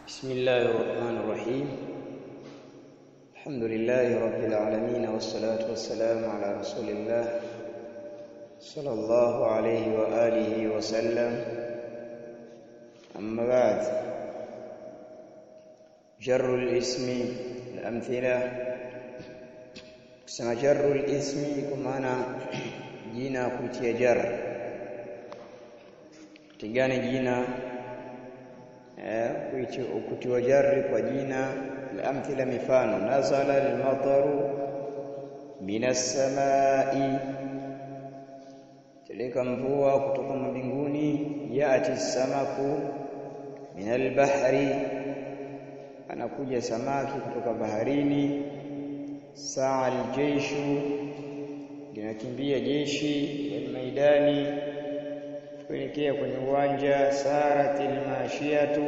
بسم الله الرحمن الرحيم الحمد لله رب العالمين والصلاة والسلام على رسول الله صلى الله عليه وآله وسلم أما بعد جر الاسم الأمثلة kusema jarru lismi kwa maana jina kutia jar tigane jina eh, kutiwa jarri kwa jina alamthila mifano nazala almataru minas samai teleka mvua kutoka mbinguni yati samaku min albahri anakuja samaki kutoka baharini saa aljeishu linakimbia jeshi almaidani kuelekea kwenye uwanja saratil mashiatu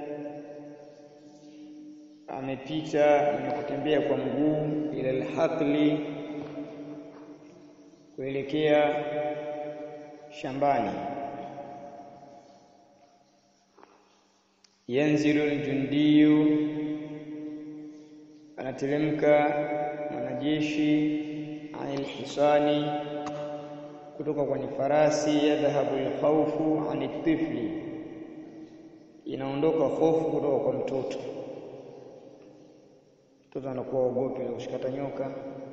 amepita mwenye kutembea kwa mguu ila alhaqli kuelekea shambani yanzilu aljundiyu anateremka mwanajeshi anil hisani kutoka kwenye farasi yadhhabu alkhawfu ani tifli inaondoka hofu kutoka kwa mtoto mtoto anakuwa ogopi kushikata nyoka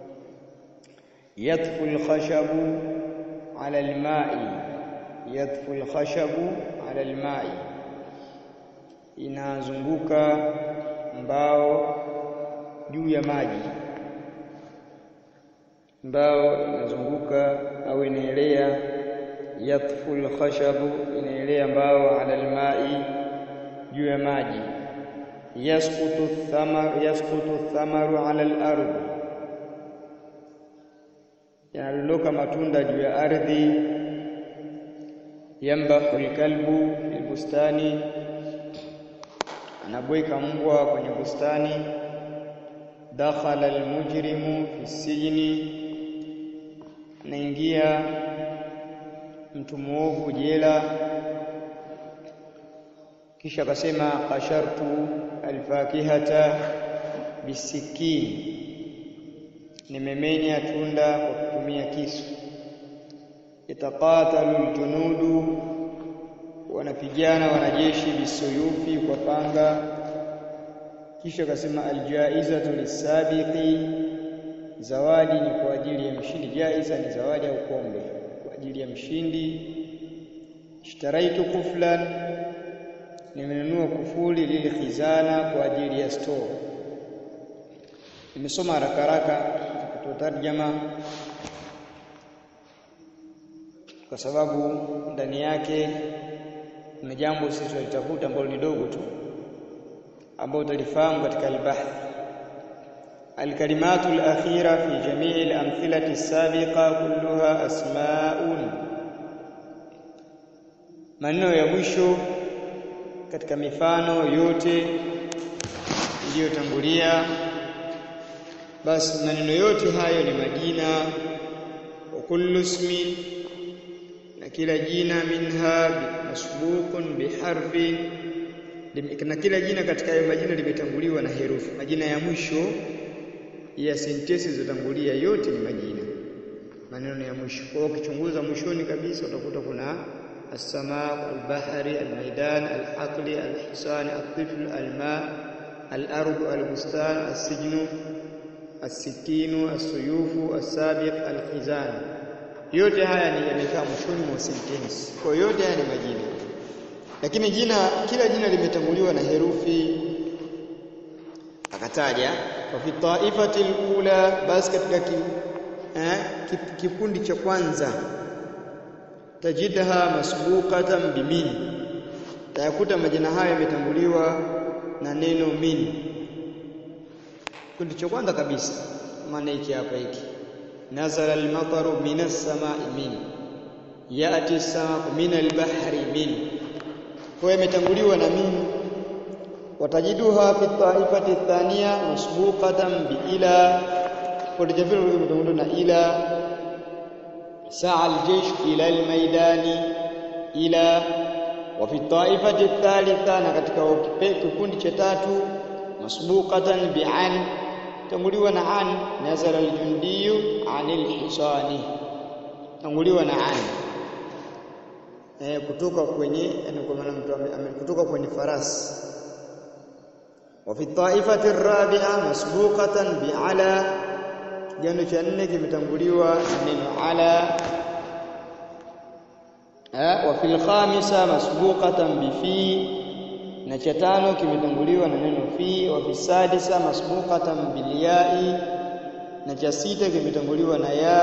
yatfu alkhashabu ala alma'i yatfu alkhashabu ala alma'i inazunguka mbao juu ya maji mbao inazunguka au inaelea yatfu alkhashabu inaelea mbao ala alma'i juu ya maji yasqutu thamar yasqutu thamaru ala al-ardh yanadondoka matunda juu ya ardhi yambahu alkalbu fil bustani anabweka mbwa kwenye bustani dakhala almujrimu fi sijni naingia mtu muovu jela kisha akasema qashartu alfakihata bisikini nimemenya tunda kwa kutumia kisu yataqatalu aljunudu wanapigana wanajeshi bisuyufi kwa panga kisha akasema aljaizatu lisabiqi zawadi ni kwa ajili ya mshindi jaiza ni zawadi au kombe kwa ajili ya mshindi ishtaraitu kuflan nimenunua kufuli lile khizana kwa ajili ya store nimesoma haraka haraka kutoa tarjama kwa sababu ndani yake kuna jambo sisi tulitafuta ambalo ni dogo tu ambao utalifahamu katika al-bahth الكلمات الأخيرة في جميع الأمثلة السابقة كلها أسماء maneno ya mwisho katika mifano yote iliyotangulia basi maneno yote hayo ni majina wa kullu ismin na kila jina minha masbuqun biharfin na kila jina katika hayo majina limetanguliwa na herufi majina ya mwisho ya sentensi zilizotangulia yote ni majina maneno ya mwisho kwa hiyo ukichunguza mwishoni kabisa utakuta kuna السماء البحر الميدان الحقل الحصان الطفل الماء الأرض البستان السجن السكين السيوف السابق الخزان yote haya ni yamekaa mwishoni mwa sentence kwa yote haya ni majina lakini jina kila jina limetanguliwa na herufi akataja fa fi taifati alula basi katika ki, eh, kikundi cha kwanza tajidha masbuqatan bimin tayakuta majina haya yametanguliwa na neno min kundi cha kwanza kabisa maana hiki hapa hiki nazala almataru minas samai min yati samaku min albahri min kwa imetanguliwa na min watajiduha fi taifati thania masbuqatan bi ila kwa jambo limetanguliwa na ila سعى الجيش إلى الميدان إلى wa fi taifati thalitha na katika kikundi cha tatu masbuqatan bi an tanguliwa na an nazala aljundiyu anil hisani tanguliwa na an eh, kutoka kwenye yani kwa maana mtu kutoka kwenye farasi wa fi taifati rabi'a masbuqatan bi ala kigano cha nne kimetanguliwa na neno ala eh, wa fil khamisa masbuqatan bi fi na cha tano kimetanguliwa na neno fi wa fi sadisa masbuqatan bil ya'i na cha sita kimetanguliwa na ya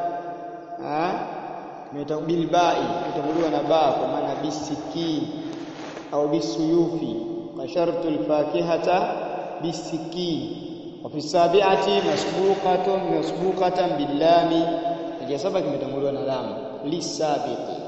bil ba'i kimetanguliwa na ba kwa maana bisiki au bisuyufi kashartu alfakihata bisiki wa fi sabi'ati masbuqatun masbuqatan bil lami na cha saba kimetanguliwa na lam lisabiqi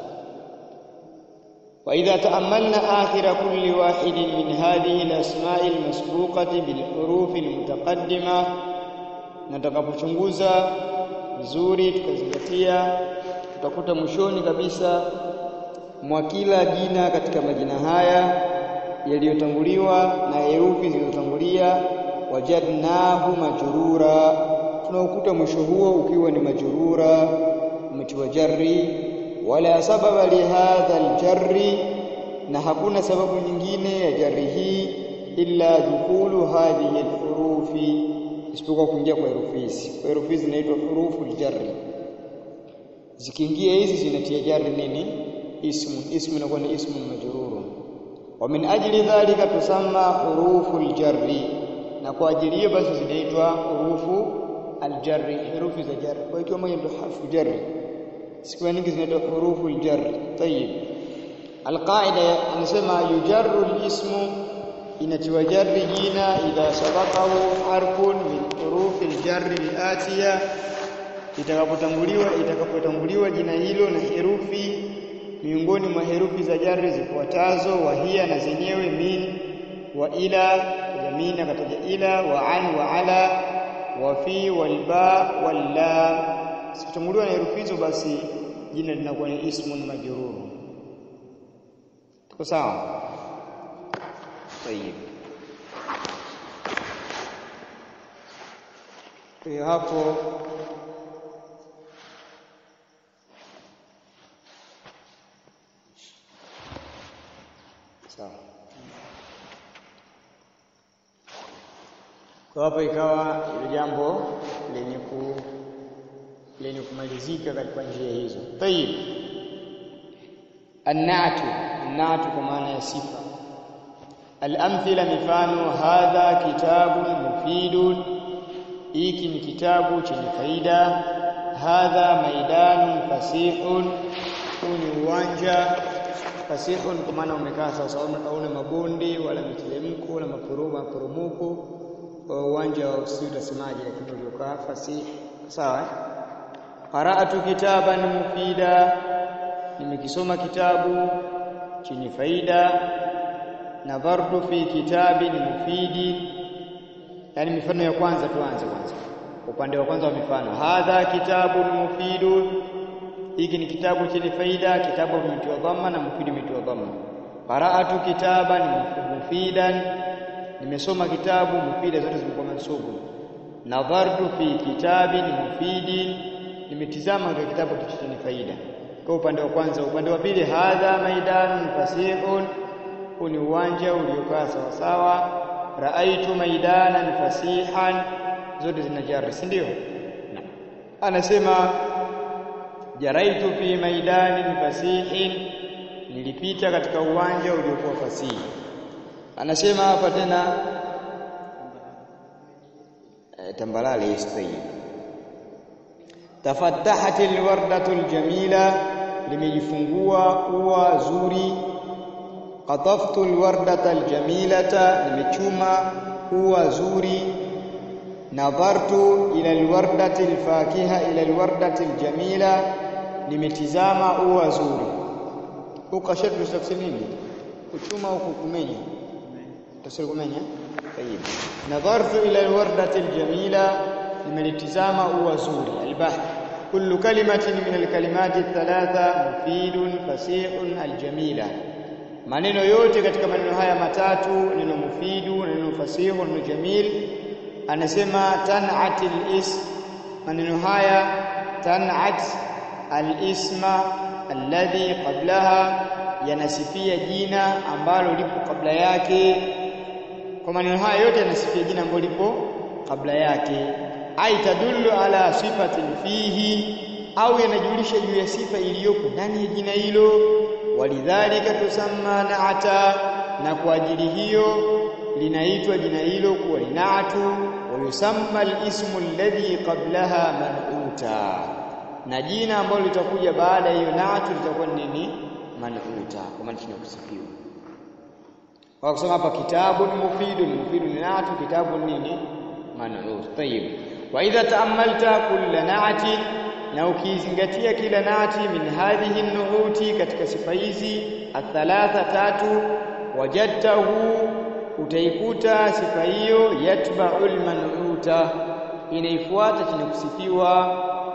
وإذا تأملنا آخر كل واحد من هذه الأسماء المسبوقة بالحروف المتقدمة natakapochunguza vizuri tukazingatia tutakuta mwishoni kabisa mwa kila jina katika majina haya yaliyotanguliwa na herufi zilizotangulia wajadnahu majrura tunaukuta mwisho huo ukiwa ni majrura umetiwa jarri wala sababa lihadha aljarri na hakuna sababu nyingine ya jarri hii illa dukhulu hadhihi alhurufi isipokuwa kuingia kwa herufi hizi kwa herufi hizi zinaitwa hurufu aljarri zikiingia hizi zinatia jarri nini ismu ismu inakuwa ni ismu majruru wa min ajli dhalika tusamma hurufu aljarri na kwa ajili hiyo basi zinaitwa hurufu aljarri herufi za jarri kwa hiyo moja ndio harfu jarri siku nyingi zinaitwa hurufu aljar tayib alqaida anasema yujarru alismu inatiwa jarri jina idha sabaqahu harfun min hurufi aljarri alatiya itakapotanguliwa itakapotanguliwa jina hilo na herufi miongoni mwa herufi za jarri zifuatazo wahia na zenyewe min wa ila jamina kataja ila wa an wa ala wa fi wal ba wal lam sikitanguliwa na herufi hizo basi jina linakuwa ni ismun majrur tuko sawa tayib kwa hapo sawa kwa hapo ikawa ile jambo lenye ku lenye kumalizika katika njia hizo. Tayib. An-na'tu, an-na'tu kwa maana ya sifa. Al-amthila mifano hadha kitabun mufidun hiki ni kitabu chenye faida hadha maidanun fasihun huu ni uwanja fasihun kwa maana umekaa sasa hauna mabonde wala miteremko wala maporomoko uwanja wa usi utasemaje lakini uliokaa fasih sawa qara'atu kitaban mufida nimekisoma kitabu chenye faida nadhartu fi kitabin mufidi yani mifano ya kwanza tuanze kwanza upande wa kwanza wa mifano hadha kitabun mufidun hiki ni kitabu chenye faida kitabu kimetiwa dhamma na mufidi umetiwa dhamma qara'atu kitaban mufidan nimesoma kitabu mufida zote zimekuwa mansubu nadhartu fi kitabin mufidin nimetizama katika kitabu chenye faida kwa upande wa kwanza upande wa pili hadha maidanun fasihun huu ni uwanja uliokaa sawa sawa raaitu maidanan fasihan zote zina jari si ndio anasema jaraitu fi maidanin fasihin nilipita katika uwanja uliokuwa fasihi anasema hapa tena e, tambalale istayi tafattahat alwardatu aljamila limejifungua ua zuri qataftu alwardata aljamilata nimechuma ua zuri nadhartu ila alwardati alfakiha ila alwardati aljamila nimetizama ua zuri ukashatu tafsiri nini kuchuma au kumenya tafsiri kumenya tayib nadhartu ila alwardati aljamila nimelitizama ua zuri albahth kullu kalimatin min alkalimati thalatha mufidun fasihun aljamila maneno yote katika maneno haya matatu neno mufidu neno fasihu neno jamil anasema tan'at al-is maneno haya tan'at al-isma alladhi qablaha yanasifia jina ambalo lipo kabla yake kwa maneno haya yote yanasifia jina ambalo lipo kabla yake ai tadullu ala sifatin fihi au yanajulisha juu ya sifa iliyopo ndani ya jina hilo walidhalika tusamma naata na kwa ajili hiyo linaitwa jina hilo kuwa ni naatu wa yusamma al-ismu alladhi qablaha man'uta na jina ambalo litakuja baada ya hiyo naatu litakuwa ni nini man'uta kwa maana tunakusifiwa kwa kusema hapa kitabu ni mufidu ni mufidu ni naatu kitabu nini man'ut tayib wa idha ta'ammalta kulla na'atin na ukizingatia kila nati min hadhihi nuhuti katika sifa hizi athalatha tatu wajadtahu utaikuta sifa hiyo yatba'ul man'uta inaifuata chenye kusifiwa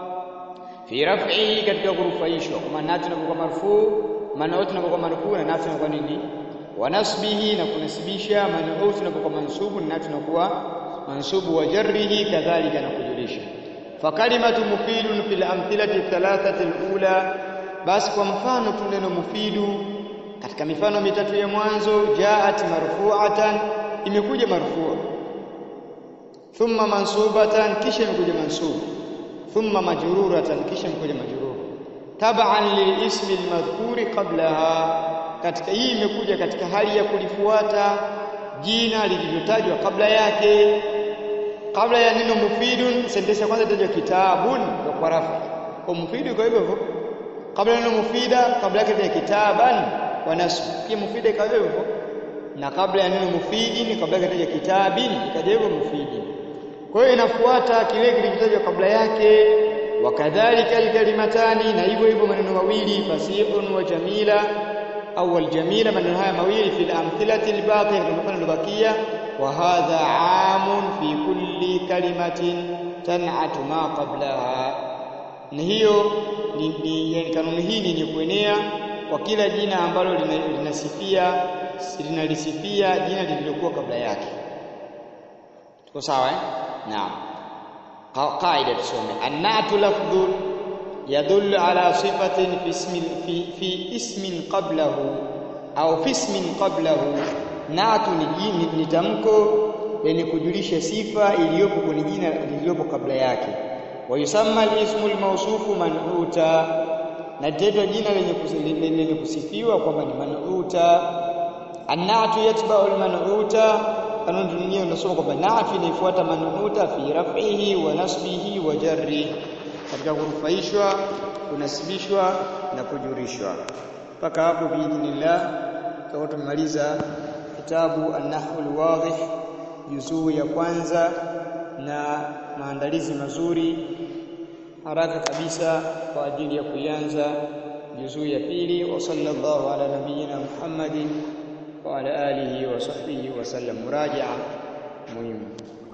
fi raf'ihi katika kurufaishwa kwa maana nati inakuwa marfu man'ut inakuwa marfu na nati inakuwa nini wa nasbihi na kunasibisha man'ut inakuwa mansubu na nati inakuwa mansubu wa jarrihi kadhalika na kujulisha fakalimatu mufidun fil amthilati thalathati alula basi kwa mfano tu neno mufidu katika mifano mitatu ya mwanzo jaat marfu'atan imekuja marfu' thumma mansubatan kisha imekuja mansub thumma majruratan kisha imekuja majrur tab'an lilismi almadhkuri qablaha katika hii imekuja katika hali ya kulifuata jina lilivyotajwa kabla yake kabla ya neno mufidun sentensi ya kwanza itajwa kitabun kwa rafa kwa mufidu kwa hivyo hivyo kabla ya neno mufida kabla yake itajwa kitaban wa nasb pia mufida kwa hivyo hivyo na kabla ya neno mufidin kabla yake itajwa kitabin ikaja hivyo mufidin kwa hiyo inafuata kile kilichotajwa kabla yake wakadhalika alkalimatani na hivyo hivyo maneno mawili fasihun wa jamila au aljamila maneno haya mawili fil amthilati albaqi kama mfano uliobakia wa hadha amun fi kulli kalimatin tan'atu ma qablaha na hiyo ni, ni yani kanuni hii ni yenye kuenea kwa kila jina ambalo linasifia linalisifia jina lililokuwa kabla yake tuko sawa eh naam qaida tusome annatu lafdhun يدل على صفة في اسم في في اسم قبله au fi ismin qablahu natu ni jini ni tamko lenye kujulisha sifa iliyopo kwenye jina lililopo kabla yake wa yusamma al-ismu al-mawsufu man'uta na tendo jina lenye lenye kusifiwa kwamba ni man'uta an-natu yatba'u al-man'uta kanuni nyingine unasoma kwamba natu inafuata man'uta fi raf'ihi wa nasbihi wa jarri katika kurufaishwa kunasibishwa na kujurishwa mpaka hapo biidhnillah tutakuwa tumemaliza kitabu an-nahwu al-wadih juzuu ya kwanza na maandalizi mazuri haraka kabisa kwa ajili ya kuianza juzuu ya pili wa sallallahu ala nabiyyina Muhammadin wa ala alihi wa sahbihi wa sallam murajaa muhimu